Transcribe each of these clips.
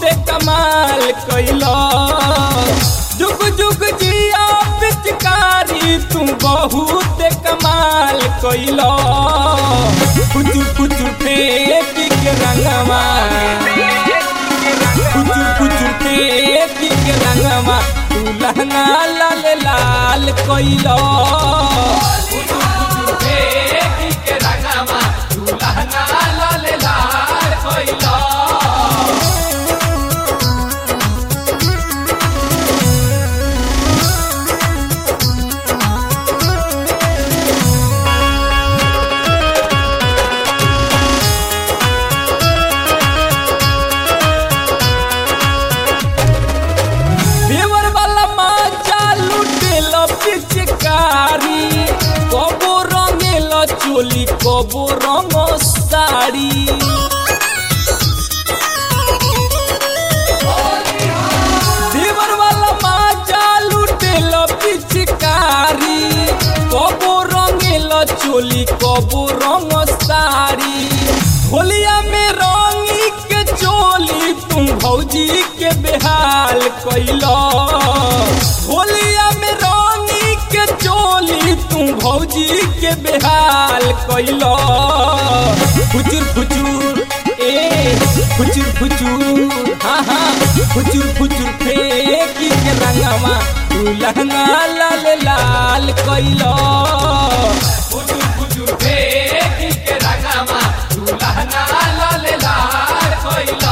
कमाल कैलो जुग जुग जिया पिचकारी तू बहुत कमाल कैलो कुचु कुचु फेंक के रंगवा कुचु कुचु फेंक के रंगवा तू लहंगा लाल लाल कैलो कुचु कुचु फेंक के रंगवा तू लहंगा लाल लाल कैलो देवर वाला माचा लुटेल पिचकारी कबो रंगेल चोली कबो रंग साड़ी देवर वाला माचा लुटेल पिचकारी कबो रंगेल चोली कबो रंग साड़ी होलिया में रंगी के चोली तुम भौजी के बेहाल कैलो होलिया में रंगी के चोली तुम भौजी के बेहाल कैलो फुचुर फुचुर ए फुचुर फुचुर हाँ हाँ फुचुर फुचुर फेंकी के रंगवा तू लहंगा लाल लाल कैलो फुचुर फुचुर फेंकी के रंगवा तू लहंगा लाल लाल कैलो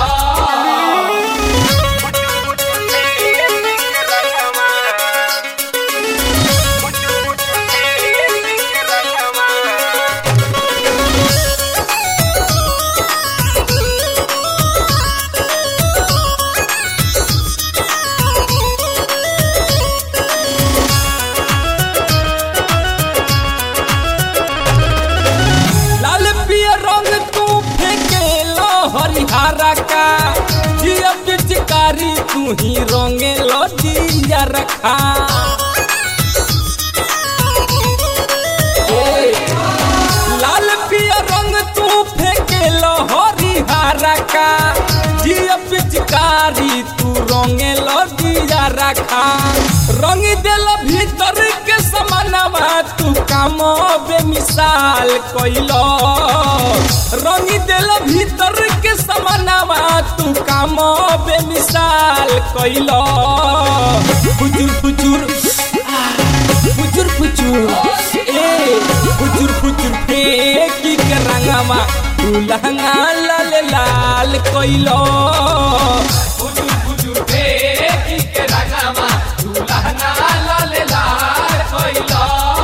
लाल पियर रंग तू फेंकेलो हरिहरा का जिया पिचकारी तू ही रंगेलो दिया रखा ए, लाल पियर रंग तू फेंकेलो हरिहरा का जिया पिचकारी तू रंगेलो दिया रखा रंग देल भीतर के समानवा तू काम बेमिसाल कैलो रंग देल भीतर के समानवा तू काम बेमिसाल कैलो फुचुर फुचुर फुचुर फुचुर ए फुचुर फुचुर फेंकी के रंगवा तू लहंगा लाल लाल कैलो फुचुर फुचुर फेंकी के रंगवा तू लहंगा लाल लाल कैलो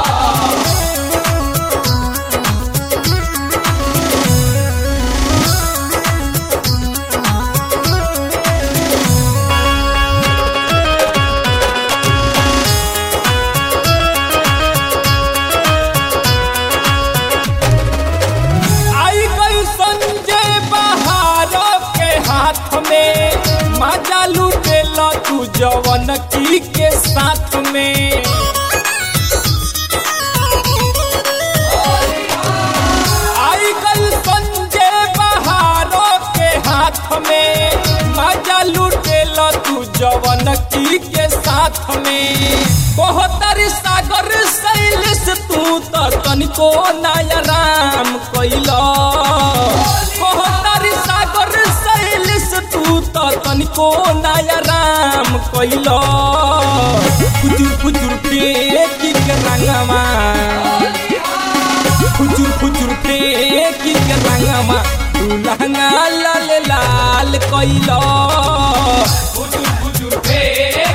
आई गई संजय बहार के हाथ में मजा लुटेला तू जवन की के साथ में आई गई संजय बहार के हाथ में मजा लुटेला तू जवन की के साथ में बहुतरी सागर शैलेश तू तो तनिको नायराम कैला बहुतरी सागर शैलेश तू तो तनिको नायराम कैला फुचुर फुचुर फेंकी के रंगवा फुचुर फुचुर फेंकी के रंगवा तू लहंगा लाल लाल कैला फुचुर फुचुर फेंकी